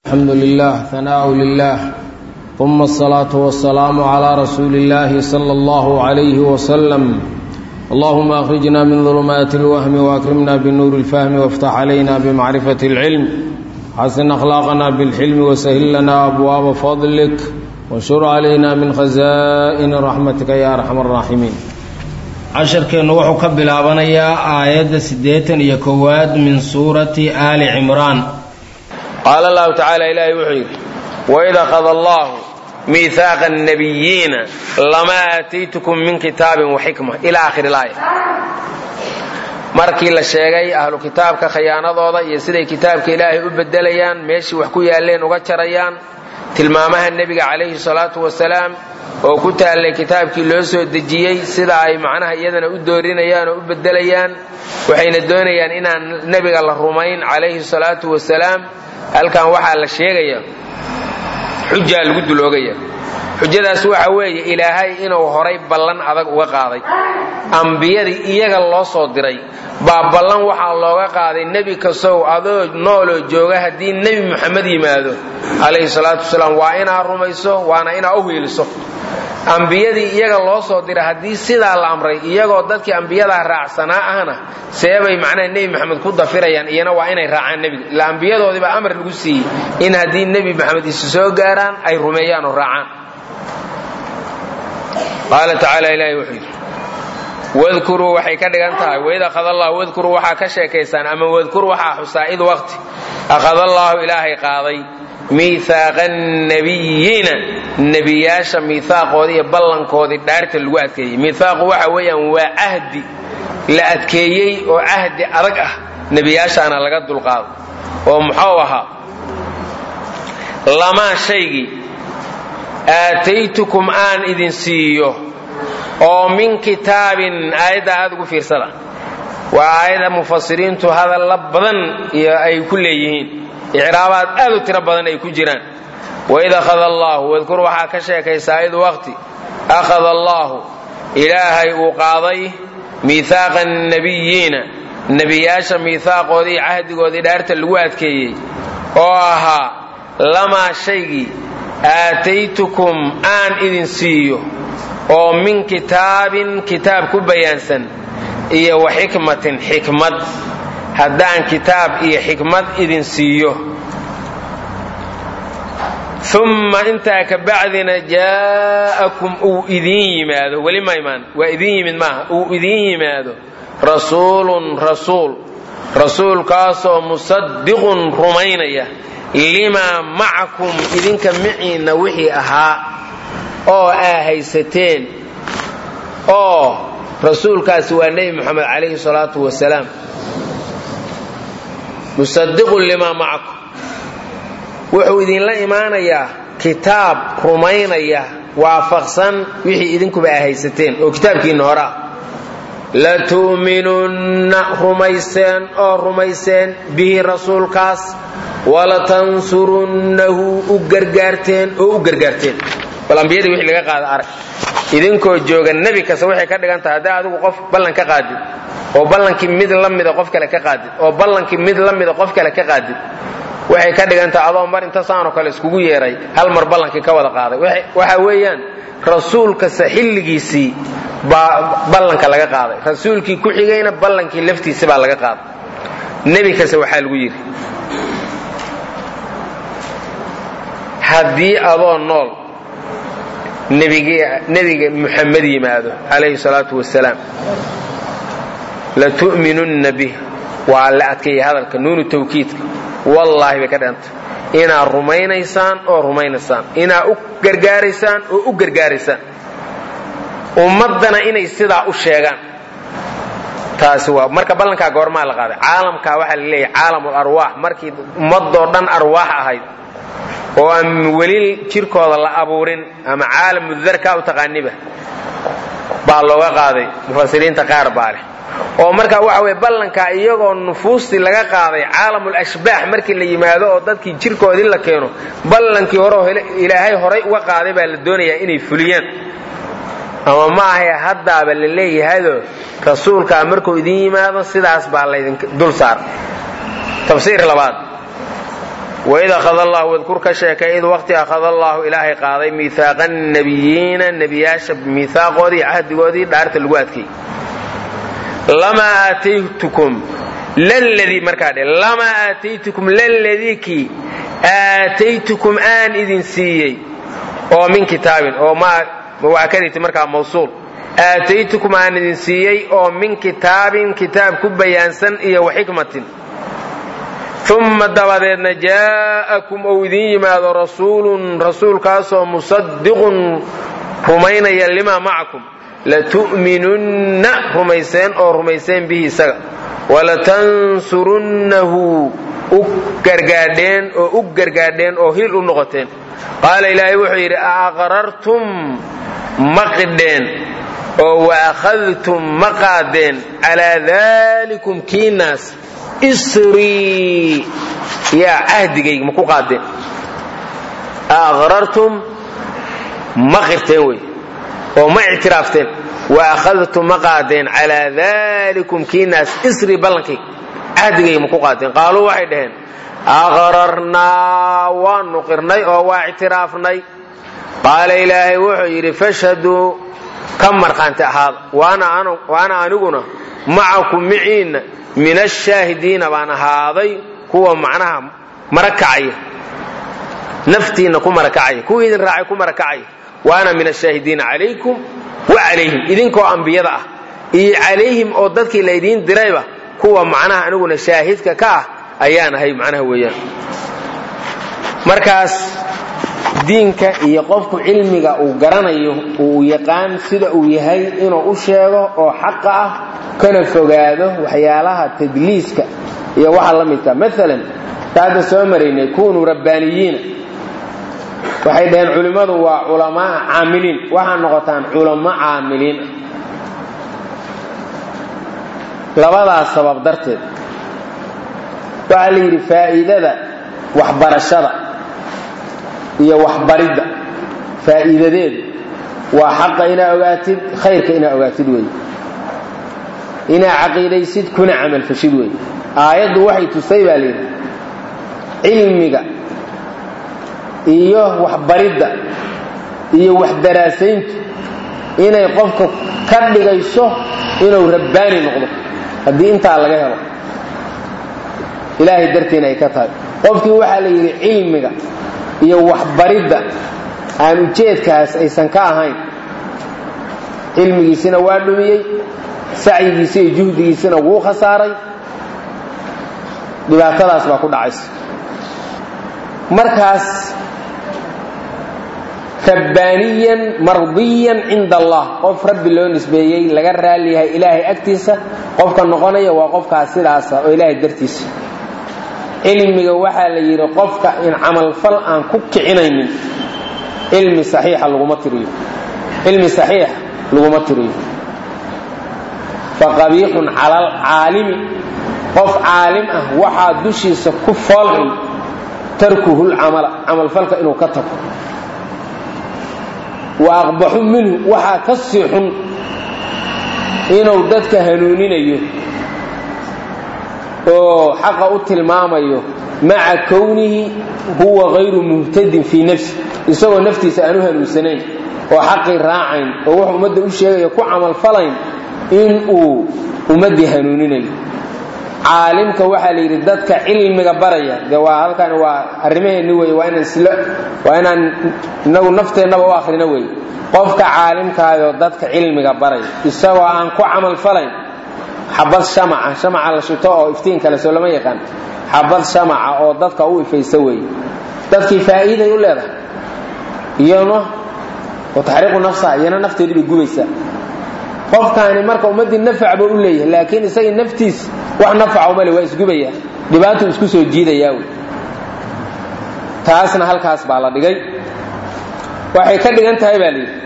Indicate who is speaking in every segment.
Speaker 1: الحمد لله ثناء لله ثم الصلاة والسلام على رسول الله صلى الله عليه وسلم اللهم أخرجنا من ظلمات الوهم وأكرمنا بنور الفهم وافتح علينا بمعرفة العلم حسن أخلاقنا بالحلم وسهل لنا أبواب فضلك وانشر علينا من خزائن رحمتك يا أرحم الراحمين casharkeennu wuxuu ka bilaabanayaa aayadda siddeetan iyo kowaad min suurati aali cimraan
Speaker 2: qaala allahu tacaala ilaahay wuxuu yidhi waid akhada allahu miihaaqa annabiyiina lamaa aataytukum min kitaabin wa xikma ilaa akhiri laaya markii la sheegay ahlu kitaabka khayaanadooda iyo siday kitaabka ilaahay u bedelayaan meeshii wax ku yaalleen uga jarayaan tilmaamaha nebiga calayhi salaatu wasalaam oo ku taallay kitaabkii loo soo dejiyey sida ay macnaha iyadana u doorinayaan oo u bedelayaan waxayna doonayaan inaan nebiga la rumayn calayhi salaatu wasalaam halkan waxaa la sheegaya xujaa lagu duloogaya xujadaas waxa weeye ilaahay inuu horay ballan adag uga qaaday ambiyadii iyaga loo soo diray baa ballan waxaa looga qaaday nebi kastow adoo nooloo jooga haddii nebi moxamed yimaado calayhi salaatu wasalaam waa inaa rumayso waana inaa u hiiliso ambiyadii iyaga loo soo diray haddii sidaa la amray iyagoo dadkii ambiyadaa raacsanaa ahna seebay macnaha nebi maxamed ku dafirayaan iyana waa inay raacaan nebiga ila ambiyadoodiibaa amar lagu siiyey in haddii nebi maxamed isu soo gaaraan ay rumeeyaan oo raacaan qaala tacaala ilaahi wuxuu yidhi wadkuruu waxay ka dhigan tahay waid akhada allahu wadkuruu waxaa ka sheekaysaan ama wadkur waxaa xusaa id waqti akhada allaahu ilaahay qaaday miihaaqa annabiyiina nebiyaasha miihaaqoodii iyo ballankoodii dhaarta lagu adkeeyey miihaaqu waxa weeyaan waa cahdi la adkeeyey oo cahdi adag ah nebiyaashaana laga dulqaado oo muxuu ahaa lamaa shaygii aataytukum aan idin siiyo oo min kitaabin aayadda aad ugu fiirsada waa aayada mufasiriintu hadalla badan iyo ay ku leeyihiin icraabaad aad u tiro badan ay ku jiraan waid akhada allaahu wadkur waxaa ka sheekaysaa id waqti akhada allaahu ilaahay uu qaaday miihaaqa annabiyiina nebiyaasha miihaaqoodii iyo cahdigoodii dhaarta lagu adkeeyey oo ahaa lamaa shaygii aataytukum aan idin siiyo oo min kitaabin kitaab ku bayaansan iyo wa xikmatin xikmad haddaan kitaab iyo xikmad idin siiyo umma intaa ka bacdina jaa'akum uu idiin yimaado weli ma imaan waa idiin yimid maaha uu idiin yimaado rasuulun rasuul rasuulkaasoo musadiqun rumaynaya limaa macakum idinka miciinna wixii ahaa oo aa haysateen oo rasuulkaasi waa nebi moxamed calayhi salaatu wasalaam musadiqun limaa macakum wuxuu idinla imaanayaa kitaab rumaynaya waafaqsan wixii idinkuba aa haysateen oo kitaabkiinna horaa latu'minunna rumayseen oo rumayseen bihi rasuulkaas walatansurunnahu u gargaarteen oo u gargaarteen bal ambiyadii wixii laga qaada arag idinkoo jooga nebi kasta waxay ka dhigan tahay haddaa adigu qof ballan ka qaadid oo ballankii mid la mida qof kale ka qaadid oo ballankii mid la mida qof kale ka qaadid waxay ka dhigan tahay adoo mar inta saanoo kale iskugu yeeray hal mar ballankii ka wada qaaday waxa weeyaan rasuul kasta xilligiisii baa ballanka laga qaaday rasuulkii ku xigayna ballankii laftiisi baa laga qaaday nebi kasta waxaa lagu yidhi haddii adoo nool nebiga muxamed yimaado calayhi salaatu wasalaam latu'minunna bih waa la adkeeyey hadalka nuunu tawkiidka wallaahi bay ka dhigantay inaad rumaynaysaan oo rumaynaysaan inaad u gargaaraysaan oo u gargaaraysaan ummaddana inay sidaa u sheegaan taasi waa marka ballankaa goormaa la qaaday caalamkaa waxaa la leeyahay caalamul arwaax markii ummadoo dhan arwaax ahayd oo aan weli jirkooda la abuurin ama caalamu darkaa u taqaaniba baa looga qaaday mufasiriinta qaar baa leh oo marka waxa weye ballankaa iyagoo nufuustii laga qaaday caalamul ashbaax markii la yimaado oo dadkii jirkoodii la keeno ballankii hore ilaahay horay uga qaaday baa la doonayaa inay fuliyaan ama ma ahay haddaaba la leeyahaydo rasuulkaa markuu idin yimaado sidaas baa laydin dul saar tafsiir labaad waid akhada allahu wadkur ka sheekay id waqti akhada allaahu ilaahay qaaday miihaaqa nabiyiina nebiyaasha miihaaqoodii cahdigoodii dhaarta lagu adkay lamaa aataytukum laladii markaa dhe lamaa aataytukum laladii kii aataytukum aan idin siiyey oo min kitaabin oo waa ka dhigtay markaa mawsuul aataytukum aan idin siiyey oo min kitaabin kitaab ku bayaansan iyo wa xikmatin uma dabadeedna jaa'akum ou idin yimaado rasuulun rasuulkaasoo musadiqun rumaynaya limaa macakum latu'minunna rumayseen oo rumayseen bihi isaga walatansurunnahu u gargaadheen oo u gargaadheen oo hil u noqoteen qaala ilaahay wuxuu yidhi aqrartum ma qidheen oo wa akhadtum ma qaadeen calaa daalikum kiinaas isrii yaa cahdigayga ma ku qaadeen aqrartum ma qirteen wey oo ma ictiraafteen wa akhadtum ma qaadeen calaa daalikum kiinaas isri ballankayga cahdigayga ma ku qaadeen qaaluu waxay dhaheen aqrarnaa waanu qirnay oo waa ictiraafnay qaala ilaahay wuxuu yidhi fashhaduu ka markhaanti ahaada waana aniguna macakum miciinna min ashaahidiina baan ahaaday kuwa macnaha marakacaya naftiinna ku marakacaya kuwii idin raacay ku marakacaya waana min ashaahidiina calaykum wa calayhim idinkoo ambiyada ah iyo calayhim oo dadkii laydiin dirayba kuwa macnaha aniguna shaahidka ka ah ayaan ahay macnaha weeyaan markaas diinka iyo qofku cilmiga uu garanayo uu yaqaan sida uu yahay inuu u sheego oo xaqa ah kana fogaado waxyaalaha tadliiska iyo waxa la midka maalan taadda soo maraynay kunuu rabbaaniyiina waxay dhaheen culimmadu waa culamaa caamiliin waxaa noqotaan culamo caamiliin labadaas sabab darteed waxaa la yidhi faa'iidada waxbarashada iyo waxbaridda faa'iidadeedu waa xaqa inaa ogaatid khayrka inaa ogaatid weeye inaa caqiidaysid kuna camalfashid weeye aayaddu waxay tusay baa layidhi cilmiga iyo waxbaridda iyo waxdaraasayntu inay qofka ka dhigayso inuu rabbaani noqdo haddii intaa laga helo ilaahay dartiina ay ka tahay qofkii waxaa la yidhi cilmiga iyo waxbaridda aan ujeedkaas aysan ka ahayn cilmigiisina waa dhumiyey sacyigiisi iyo juhdigiisina wuu khasaaray dhibaatadaas baa ku dhacaysa markaas rabbaaniyan mardiyan cinda allah qof rabbi loo nisbeeyey laga raali yahay ilaahay agtiisa qofka noqonaya waa qofkaas sidaasa oo ilaahay dartiisa cilmiga waxaa la yidhi qofka in camalfal aan ku kicinaynin cilmi saxiixa laguma tiriyo cilmi saxiixa laguma tiriyo faqabiixun cala alcaalimi qof caalim ah waxaa dushiisa ku foolxun tarkuhu lcamala camalfalka inuu ka tago wa aqbaxu minhu waxaa ka sii xun inuu dadka hanuuninayo oo xaqa u tilmaamayo maca kownihi huwa hayru muhtadin fii nafsi isagoo naftiisa aan u hanuunsanayn oo xaqii raacayn oo wuxuu ummadda u sheegaya ku camalfalayn in uu ummaddii hanuuninayo caalimka waxaa la yidhi dadka cilmiga baraya de waa halkan waa arrimaheenni wey waa inaan isla waa inaan inagu nafteennaba u akhrino wey qofka caalimkaayoo dadka cilmiga baraya isagoo aan ku camalfalayn xabad shamaca shamaca la shito oo iftiin kale soo lama yaqaan xabad shamaca oo dadka u ifaysa weeye dadkii faa'iiday u leedahay iyona oo taxriiqu nafsaha iyana nafteedii bay gubaysaa qofkaani marka ummaddii nafac buu u leeyahay laakiin isagii naftiis wax nafaca umale waa isgubaya dhibaatuu isku soo jiidayaa wey taasna halkaas baa la dhigay waxay ka dhigan tahay baa layidhi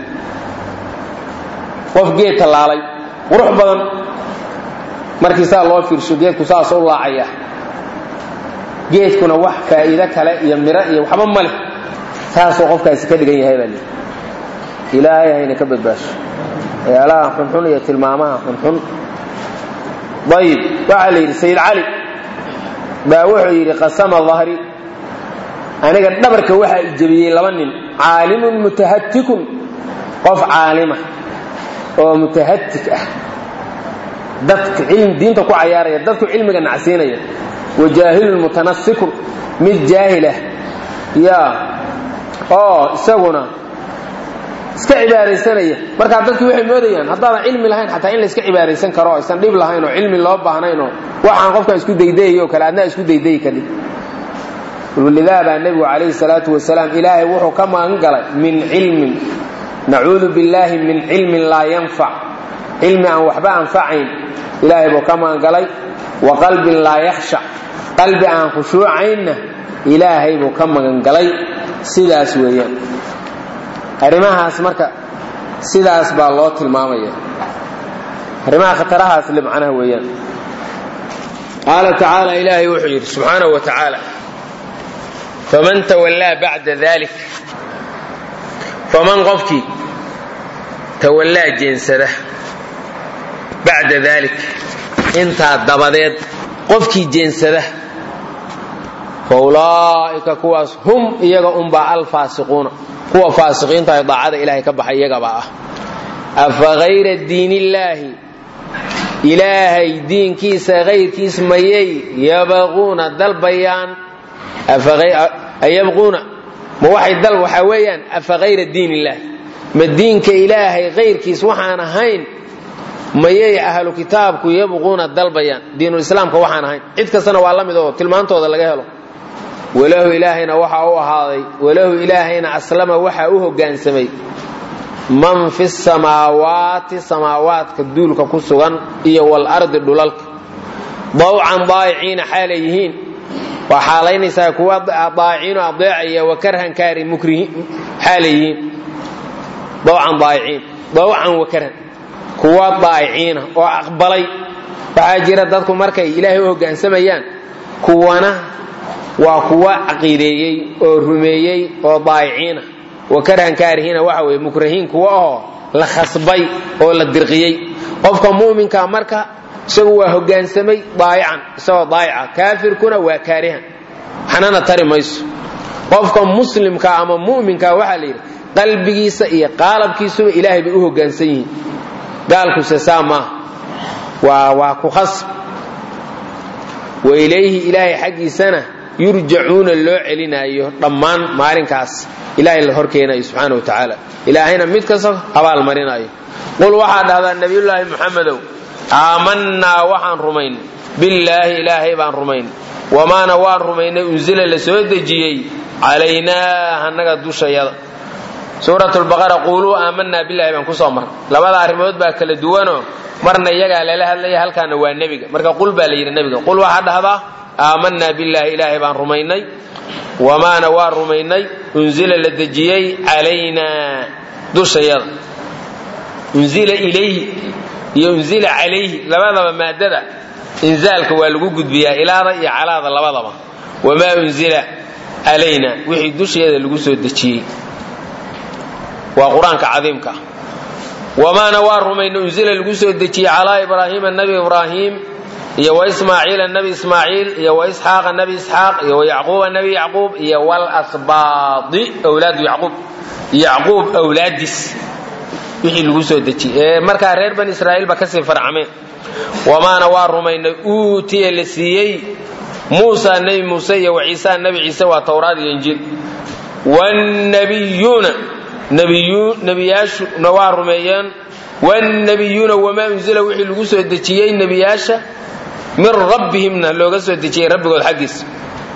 Speaker 2: qof geed tallaalay qurux badan markii saa loo fiirsho geedku saasoo u laacaya geedkuna wax faa'iido kale iyo miro iyo waxba ma leh saasuu qofkaasi ka dhigan yahay baa layidhi ilaahay hayna ka badbaasho waxyaalaha xunxun iyo tilmaamaha xunxun ayib waxaa la yidhi sayid cali baa wuxuu yidhi qasama dahri aniga dhabarka waxaa ijabiyey laba nin caalimun mutahatikun qof caalima oo mutahatik ah dadka diinta ku cayaaraya dadku cilmiga nacsiinaya wa jaahilun mutanasikun mid jaahil ah yaa oo isaguna iska cibaaraysanaya markaa dadki waxay moodayaan haddaadan cilmi lahayn xataa in la iska cibaaraysan karo aysan dhib lahayn oo cilmi loo baahnayn oo waxaan qofka isku daydayayo kale adnaa isku daydayi kadib lidaa baa nebigu calayhi salaatu wasalaam ilaahay wuxuu ka magan galay min cilmin nacuudu billaahi min cilmin laa yanfac cilmi aan waxba anfacayn ilaahay buu ka magan galay wa qalbin laa yakhshac qalbi aan khushuucaynna ilaahay buu ka magan galay sidaas weeyaan arrimahaas marka sidaas baa loo tilmaamaya arrimaha khatarahaas le macnaha weeyaan qaala tacaala ilaahay wuxuu yidhi subxaanahu wa tacaala faman tawallaa bacda dalik faman qofkii tawallaa jeensada bacda dalik intaa dabadeed qofkii jeensada fa ulaa'ika kuwaas hum iyaga unbaa alfaasiquuna kuwa faasiqiinta ay daacada ilaahay ka baxay iyagabaa ah afa hayra diinillaahi ilaahay diinkiisa hayrkiis mayay yabaquuna dalbayaan ayabquuna ma waxay dal waxaa weeyaan afa hayra diin illaahi ma diinka ilaahay hayrkiis waxaan ahayn mayay ahlu kitaabku yabquuna dalbayaan diinulislaamka waxaan ahayn cid kastana waa la mid oo tilmaantooda laga helo walahu ilaahayna waxaa u ahaaday walahu ilaahayna aslama waxaa u hoggaansamay man fi samaawaati samaawaadka duulka ku sugan iyo walardi dhulalka dawcan daayiciina xaalay yihiin waa xaalaynaysaa kuwa daayiciino adeecaya wa karhan kaari mukrihiin xaalay yihiin dawcan daayiciin dawcan wa karhan kuwa daayiciina oo aqbalay waxaa jira dadku markay ilaahay u hoggaansamayaan kuwana waa kuwa caqiideeyey oo rumeeyey oo daayiciina wa karhan kaarihiina waxa weye mukrahiin kuwa ahoo la khasbay oo la dirqiyey qofka mu'minka marka isagu waa hoggaansamay daayican isagoo daayica kaafirkuna waa kaarihan waxnana tari mayso qofka muslimka ama mu'minka waxaa la yidhi qalbigiisa iyo qaalabkiisuba ilaahay bay u hoggaansan yihiin gaalkuse saa maaha waa waa ku khasb wa ilayhi ilaahay xaggiisana yurjacuuna loo celinaayo dhammaan maalinkaas ilaahay la horkeenayo subxaana wa tacaala ilaahayna mid kasta abaal marinaayo qul waxaa dhahdaa nebiyullaahi muxamedow aamannaa waxaan rumayn billaahi ilaahay baan rumayn wamaana waan rumaynay unsila la soo dejiyey calaynaa annaga dushayada suurat lbaqara quuluu aamanaa billahi baan kusoo marnay labada arrimood baa kala duwanoo marna iyagaa lala hadlaya halkaana waa nebiga marka qul baa la yidhi nebiga qul waxaa dhahdaa aamanaa billaahi ilaahay baan rumaynay wamaana waa rumaynay unzila la dejiyey calaynaa dushayada unzila ilayhi iyo unzila calayhi labadaba maadada inzaalka waa lagu gudbiyaa ilaada iyo calaada labadaba wamaa unzila calayna wixii dusheeda lagu soo dejiyey waa qur-aanka cadiimka wamaana waa rumayna unzila lagu soo dejiyey calaa ibraahiima nabi ibraahim iyo waismaaciila nabi ismaaciil iyo waisxaaqa nabi isxaaq iyo wayacquuba nabi yacquub iyo walasbaadi wlaadu yacquub yacquub awlaadiis wixii lagu soo dejiyey ee markaa reer bani israa'iil ba kasii farcameen wamaana waa rumaynay uutiya la siiyey muusa nebi muuse iyo waciisa nebi ciise waa towraad iyo injiil wannabiyuuna nebiyaashuna waa rumeeyeen wannabiyuuna wamaa unzila wixii lagu soo dejiyey nebiyaasha min rabbihimna looga soo dejiyey rabbigood xaggiisa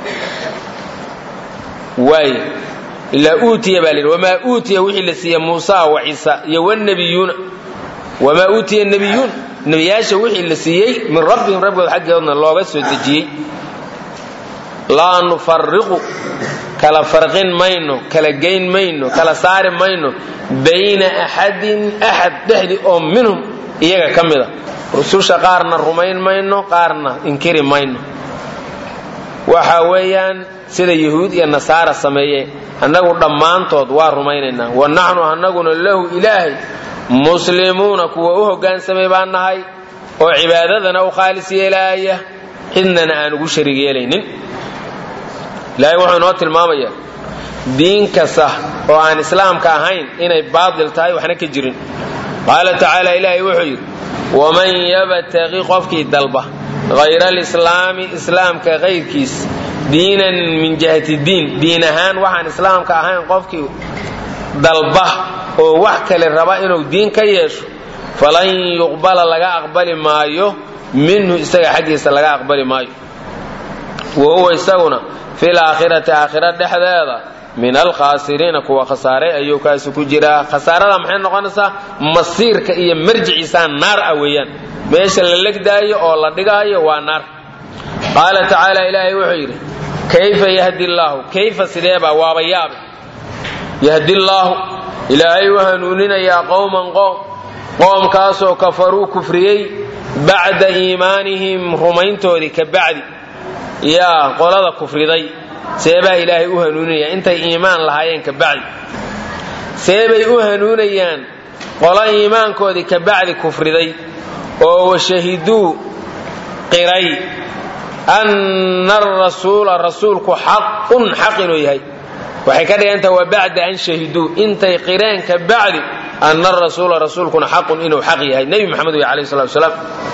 Speaker 2: waay ilaa uutiya baa layidhi wamaa uutiya wixii la siiyey muusa wa ciisa iyo wannabiyuuna wamaa uutiya nabiyuun nebiyaasha wixii la siiyey min rabbihim rabbigood xaggoodna looga soo dejiyey laa nufariqu kala farqin mayno kala geyn mayno kala saari mayno bayna axadin axad dhexdii oo minhum iyaga ka mida rususha qaarna rumayn mayno qaarna inkiri mayno waxa weeyaan sida yahuud iyo nasaara sameeyeen annagu dhammaantood waa rumaynaynaa wa naxnu annaguna lahu ilaahay muslimuuna kuwa u hoggaansamay baan nahay oo cibaadadana u khaalis yeelaaya cidnana aan ugu shariig yeelaynin ilaahay wuxuu inoo tilmaamayaa diin kasta oo aan islaamka ahayn inay baatil tahay waxna ka jirin qaala tacaala ilaahay wuxuu yidhi waman yabtaqi qofkii dalba hayra alislaami islaamka kayrkiis diinan min jihati diin diin ahaan waxaan islaamka ahayn qofkii dalba oo wax kale raba inuu diin ka yeesho falan yuqbala laga aqbali maayo minhu isaga xaggiisa laga aqbali maayo wa huwa isaguna fil aakhirati aakhira dhexdeeda min alkhaasiriina kuwa khasaaray ayuu kaasi ku jiraa khasaarada maxay noqonaysaa masiirka iyo marjiciisaa naar ah weeyaan meesha la legdaayo oo la dhigaayo waa naar qaala tacaala ilaahay wuxuu yidhi kayfa yahdi llaahu kayfa sideebaa waaba yaabe yahdi llaahu ilaahay u hanuuninayaa qowman qoom qoomkaasoo kafaruu kufriyey bacda iimaanihim rumayntoodii ka bacdi yaa qolada kufriday seebaa ilaahay u hanuuninaya intay iimaan lahaayeen ka bacdi seebay u hanuunayaan qolo iimaankoodii ka bacdi kufriday oo washahiduu qiray anna arasuula rasuulku xaqun xaq inuu yahay waxay ka dhigantaha wa bacda an shahiduu intay qireen ka bacdi anna arasuula rasuulkuna xaqun inuu xaq yahay nebi maxamed wey alayh salatu wasalaam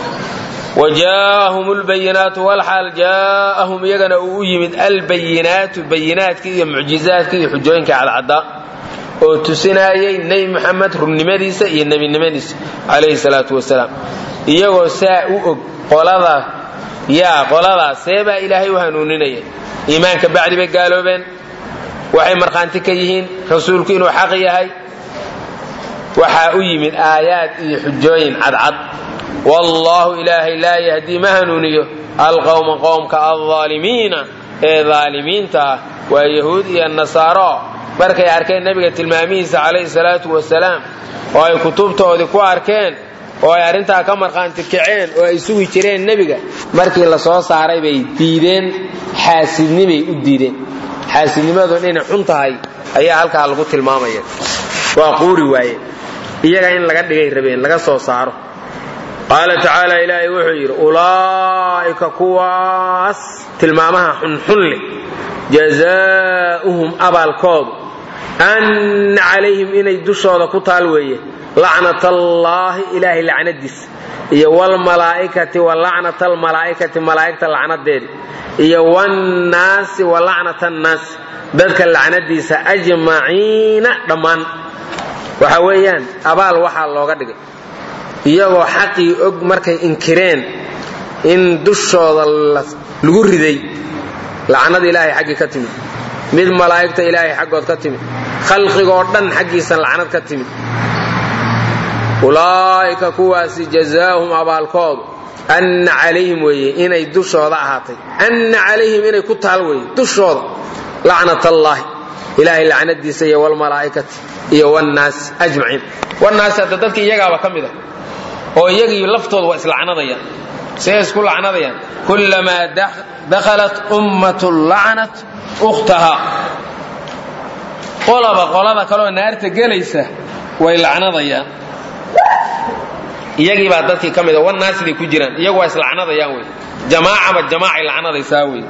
Speaker 2: wajaahum lbayinaatu walxaal jaa'ahum iyagana uu u yimid albayinaatu bayinaadkii iyo mucjizaadkii iyo xujooyinka cadcaddaa oo tusinaayay nebi maxamed runnimadiisa iyo nebinimadiisa calayhi salaatu wasalaam iyagoo saa u og qolada yaa qoladaas seebaa ilaahay u hanuuninaya iimaanka bacdi bay gaaloobeen waxay markhaanti ka yihiin rasuulku inuu xaq yahay waxaa u yimid aayaad iyo xujooyin cadcad wallaahu ilaahay laa yahdii ma hanuuniyo alqowma qowmka aldaalimiina ee daalimiinta ah waa yahuud iyo nasaaro markay arkeen nebiga tilmaamihiisa calayhi salaatu wasalaam oo ay kutubtoodii ku arkeen oo ay arrintaa ka markhaanti kaceen oo ay sugi jireen nebiga markii la soo saaray bay diideen xaasidnimay u diideen xaasidnimadu inay xun tahay ayaa halkaa lagu tilmaamaya waa quuri waaye iyaga in laga dhigay rabeen laga soo saaro qaala tacaala ilaahay wuxuu yidhi ulaa'ika kuwaas tilmaamaha xunxun leh jazaa'uhum abaalkoodu anna calayhim inay dushooda ku taal weeye lacnatallaahi ilaahay lacnadiisa iyo wlmalaa'ikati wa lacnata almalaa'ikati malaa'igta lacnadeeda iyo wannaasi wa lacnata annaasi dadka lacnadiisa ajmaciina dhammaan waxa weeyaan abaal waxaa looga dhigay iyagoo xaqii og markay inkireen in dushooda lagu riday lacnada ilaahay xaggii ka timid mid malaa'igta ilaahay xaggood ka timid khalqigoo dhan xaggiisa lacnad ka timid ulaa'ika kuwaasi jazaahum abaalkoodu anna calayhim weeye inay dushooda ahaatay anna calayhim inay ku taal weeye dushooda lacnat allaahi ilaahay lacnadiisa iyo wlmalaa'ikati iyo wnaasi ajmaciin wnaasi hadda dadka iyagaaba ka mid a oo iyagii laftooda waa islacnadayaan see isku lacnadayaan kullamaa dakhalat ummatu lacnat ukhtaha qolaba qolada kaleoo naarta gelaysa way lacnadayaan iyagii baa dadkii ka mid a wanaasiday ku jiraan iyagu waa islacnadayaan wey jamaacaba jamaacay lacnadaysaa wey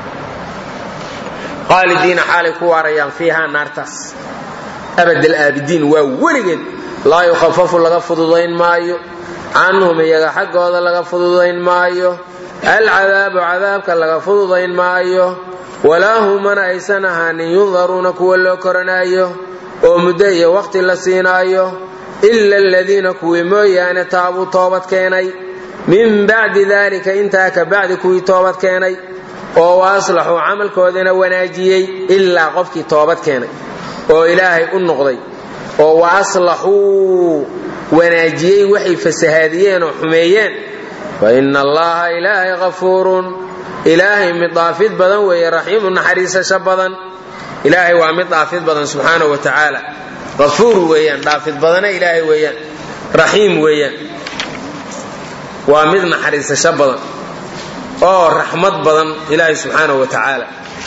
Speaker 2: qaalidiina xaalay ku waarayaan fiihaa naartaas abadal aabidiin waa weligeed laa yukhafafu laga fududayn maayo canhum iyaga xaggooda laga fududayn maayo alcadaabu cadaabka laga fududayn maayo walaa hum mana aysan ahaanin yundaruuna kuwa loo koranaayo oo muddo iyo waqti la siinaayo ila aladiina kuwii mooyaane taabuu toobad keenay min bacdi dalika intaa ka bacdi kuwii toobad keenay oo wa aslaxuu camalkoodana wanaajiyey ilaa qofkii toobad keenay oo ilaahay u noqday oo wa aslaxuu wanaajiyey waxay fasahaadiyeen oo xumeeyeen fa ina allaha ilaahay hafuurun ilaahay mid dhaafid badan weeye raxiimu naxariisasho badan ilaahay waa mid dhaafid badan subxaanahu wa tacaala afuur weeyaan dhaafid badana ilaahay weeyaan raxiim weeyaan waa mid naxariisasho badan oo raxmad badan ilaahay subxaanahu wa tacaala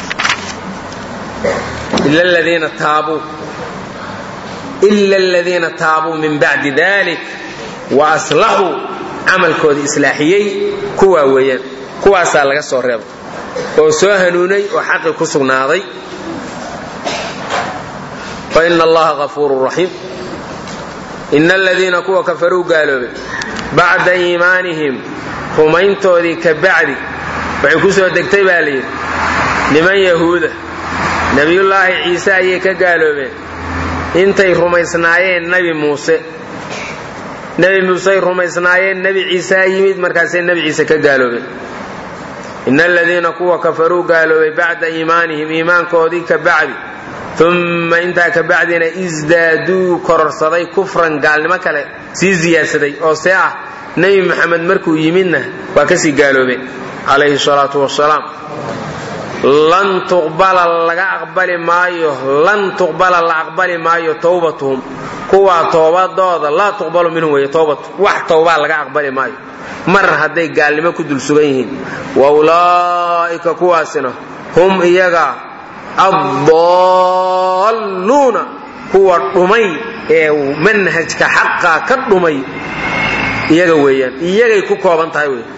Speaker 2: ila ladiina taabuu ila aladiina taabuu min bacdi dalik wa aslaxuu camalkooda islaaxiyey kuwaa weeyaan kuwaasaa laga soo reeba oo soo hanuunay oo xaqi ku sugnaaday fa ina allaha gafuurun raxiim ina aladiina kuwa kafaruu gaaloobay bacda iimaanihim rumayntoodii ka bacdi waxay ku soo degtay baa layidhi niman yahuuda nebiyullaahi ciise ayay ka gaaloobeen intay rumaysnaayeen nebi muuse nebi muusey rumaysnaayeen nebi ciisaa yimid markaasay nebi ciise ka gaaloobeen ina aladiina kuwa kafaruu gaaloobay bacda iimaanihim iimaankoodii ka bacdi umma intaa ka bacdina isdaaduu kororsaday kufran gaalnimo kale sii siyaadsaday oo see ah nebi moxamed markuu yimidna waa kasii gaaloobeen calayhi salaatu wasalaam lan tuqbala laga aqbali maayo lan tuqbala la aqbali maayo towbatuhum kuwaa toobadooda laa tuqbalu minhum wey towbatu wax towbaa laga aqbali maayo mar hadday gaalnimo ku dul sugan yihiin wa ulaa'ika kuwaasina hum iyaga addaalluuna kuwa dhumay ee manhajka xaqa ka dhumay iyaga weeyaan iyagay ku kooban tahay wey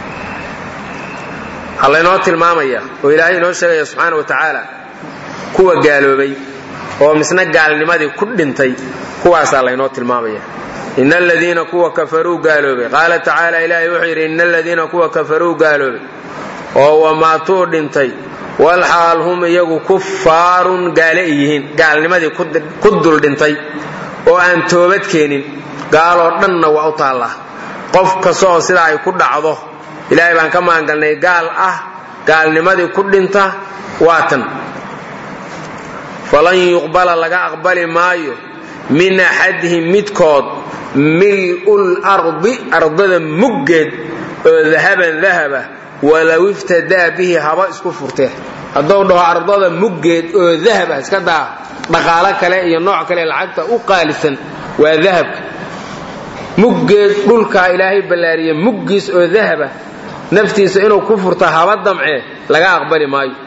Speaker 2: waxaa laynoo tilmaamaya oo ilaahay inoo sheegaya subxaana wa tacaala kuwa gaaloobay oo misna gaalnimadii ku dhintay kuwaasaa laynoo tilmaamaya ina aladiina kuwa kafaruu gaaloobay qaala tacaala ilaahay wuxuu yidhi ina aladiina kuwa kafaruu gaaloobay oo wamaatuu dhintay walxaal hum iyagu kufaarun gaale ay yihiin gaalnimadii ku dul dhintay oo aan toobad keenin gaaloo dhanna waa u taallaa qof kasta oo sidaa ay ku dhacdo ilaahay baan ka maangalnay gaal ah gaalnimadii ku dhinta waa tan falan yuqbala laga aqbali maayo min axadihim midkood mil'ul ardi ardada muggeed oo dahaban dahaba walow iftadaa bihi haba isku furtee hadduu dhaho ardada muggeed oo dahab ah iska daa dhaqaalo kale iyo nooc kale lacagta u qaalisan waa dahabka muggeed dhulkaa ilaahay ballaariye muggiis oo dahaba naftiisa inuu ku furto haba damcee laga aqbali maayo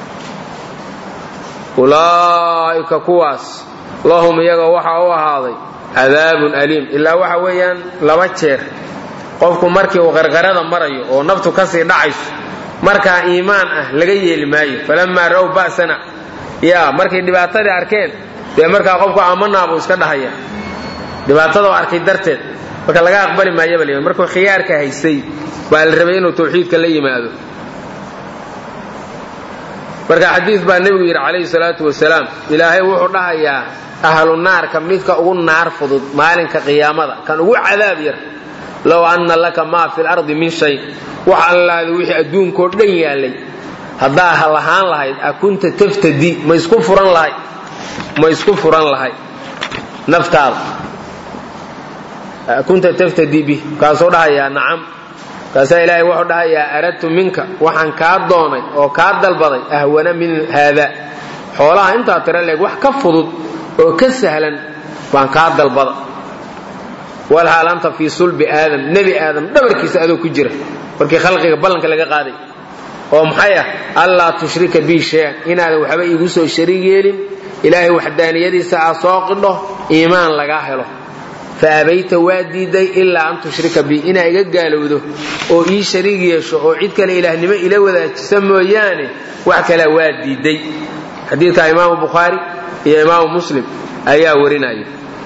Speaker 2: ulaa'ika kuwaas lahum iyaga waxaa u ahaaday cadaabun aliim ilaa waxa weeyaan laba jeer qofku markii uu qarqarada marayo oo naftu kasii dhacayso markaa iimaan ah laga yeeli maayo falamaa ra'w ba'sana yaa markay dhibaatadii arkeen dee markaa qofku amanaa buu iska dhahaya dhibaatadoo arkay darteed marka laga aqbali maayaba l markuu khiyaarka haystay baa la rabay inuu tawxiidka la yimaado marka xadiid baa nebigu yidhi calayhi salaatu wasalaam ilaahay wuxuu dhahayaa ahlu naarka midka ugu naar fudud maalinka qiyaamada kan ugu cadaab yar low anna laka maa fi lardi min shay wax allaada wixii adduunkoo dhan yaallay haddaa ha lahaan lahayd a kunta taftadi ma isku furan lahay ma isku furan lahay naftaada kunta taftadi bih kaasuu dhahayaa nacam kaasaa ilaahay wuxuu dhahayaa aradtu minka waxaan kaa doonay oo kaa dalbaday ahwana min haada xoolaha intaa tira leeg wax ka fudud oo ka sahlan baan kaa dalbada walxaal anta fii sulbi aadam nebi aadam dhabarkiisa adoo ku jira markii khalqiga ballanka laga qaaday oo maxay ah allaa tushrika bii shay-an inaadan waxba iigu soo shariig yeelin ilaahay waxdaaniyadiisa aa soo qidho iimaan lagaa helo fa abayta waa diiday ilaa an tushrika bii inaa iga gaalowdo oo ii shariig yeesho oo cid kale ilaahnimo ila wadaajisa mooyaane wax kalea waa diiday xadiidka imaamu bukhaari iyo imaamu muslim ayaa warinaya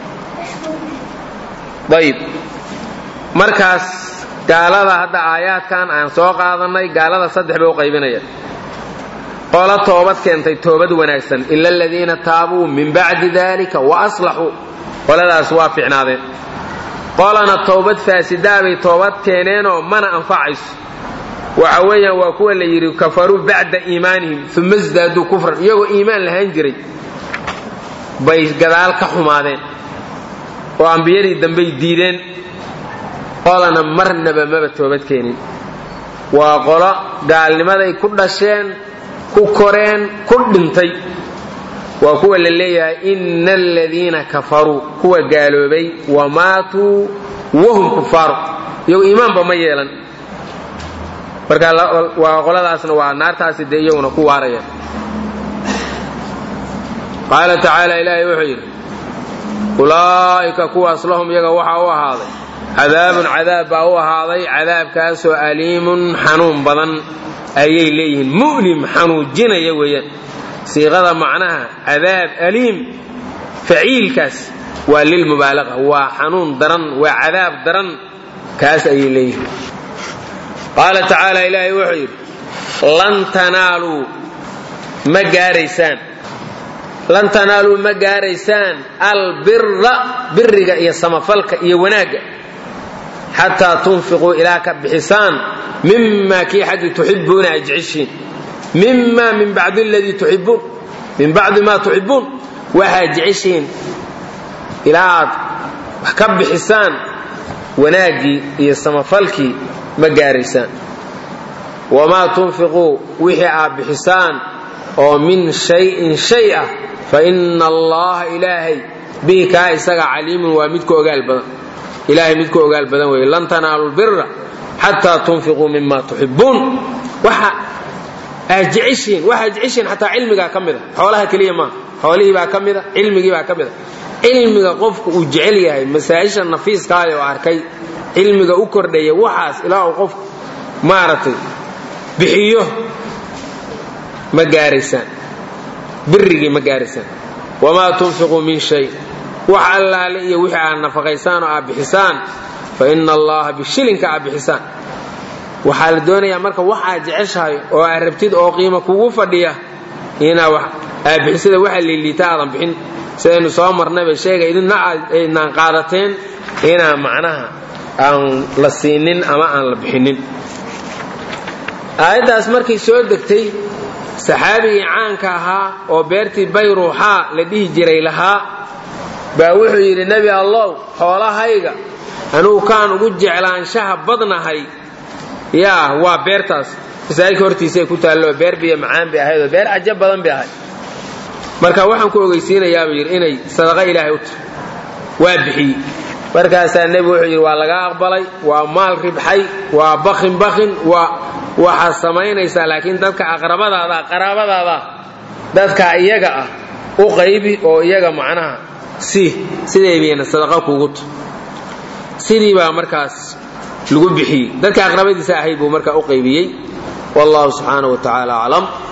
Speaker 2: ayib markaas gaalada hadda aayaadkan aan soo qaadannay gaalada saddex bay u qaybinayaan qolo toobad keentay toobad wanaagsan ila aladiina taabuu min bacdi dalika wa aslaxuu qoladaas waa ficnaadeen qolana towbad faasidaabay toobad keeneenoo mana anfacayso waxa weeyaan waa kuwa la yidhi kafaruu bacda iimaanihim uma sdaaduu kufran iyagoo iimaan lahaan jiray bay gadaal ka xumaadeen oo ambiyadii dambey diideen qolana marnaba maba toobad keenin waa qolo gaalnimaday ku dhasheen ku koreen ku dhintay waa kuwa la leeyahay ina aladiina kafaruu kuwa gaaloobay wa maatuu wahum kufaaru iyagu iimaanba ma yeelan marka waa qoladaasna waa naartaasi dee iyaguna ku waaraya qaala tacaala ilaahay wuxuu yidhi ulaa'ika kuwaas lahum iyaga waxaa u ahaaday cadaabun cadaab baa u ahaaday cadaabkaasoo aliimun xanuun badan ayay leeyihiin mu'lim xanuujinaya weeyaan siiqada macnaha cadaab aliim faciilkaas waa lilmubaalaqa waa xanuun daran waa cadaab daran kaas ayay leeyihiin qaala tacaala ilaahay wuxuu yidhi lan tanaaluu ma gaaraysaan lan tanaaluu ma gaaraysaan albira biriga iyo samafalka iyo wanaagga xataa tunfiquu ilaa ka bixisaan mima kii xaggii tuxibuuna ay jeceshiin mima min bacdi ladii tuxibuun min bacdi maa tuxibuun waxaad jeceshihiin ilaa aad wax ka bixisaan wanaaggii iyo samafalkii ma gaaraysaan wamaa tunfiquu wixii aad bixisaan oo min shayin shay ah fa ina allaha ilaahay bihi kaa isaga caliimun waa midku ogaal badan ilaahay midku ogaal badan weeye lan tanaalu lbira xataa tunfiquu mima tuxibuun waxa aad jeceshiin waxaad jeceshiin xataa cilmigaa ka mida xoolaha keliya maaha xoolihii baa ka mida cilmigii baa ka mida cilmiga qofku uu jecel yahay masaa'isha nafiiskaada oo arkay cilmiga u kordhaya waxaas ilaa uu qofku maaragtay bixiyo ma gaaraysaan birigii ma gaaraysaan wamaa tunfiquu min shay wax allaale iyo wixii aad nafaqaysaan oo aad bixisaan fa ina allaha bishilinka aad bixisaan waxaa la doonayaa marka wax aad jeceshahay oo aad rabtid oo qiimo kugu fadhiya inaa aad bixisada waxa liiliita aadan bixin sidaynu soo marnayba sheega idinna aydnaan qaadateen inaan macnaha aan la siinin ama aan la bixinin aayaddaas markay soo degtay saxaabigii caanka ahaa oo beertii bayruuxaa la dhihi jiray lahaa baa wuxuu yidhi nebi allow xoolahayga anugu kaan ugu jeclaanshaha badnahay yaa waa beertaas masaajidka hortiisaay ku taallo beer biyo macaan bay ahaydoo beer cajab badan bay ahayd marka waxaan ku ogeysiinayaabuu yidhi inay sadaqa ilaahay u tahay waa bixiyey markaasaa nebigu wuxuu yidhi waa laga aqbalay waa maal ribxay waa bakin bakin waa waxaad samaynaysaa laakiin dadka aqrabadaada qaraabadaada dadka iyaga ah u qaybi oo iyaga macnaha si siday bayna sadaqa kugu ta sidii baa markaas lagu bixiyey dadka aqrabadiisa ahayd buu markaa u qaybiyey wallahu subxaanaه wa tacaala aclam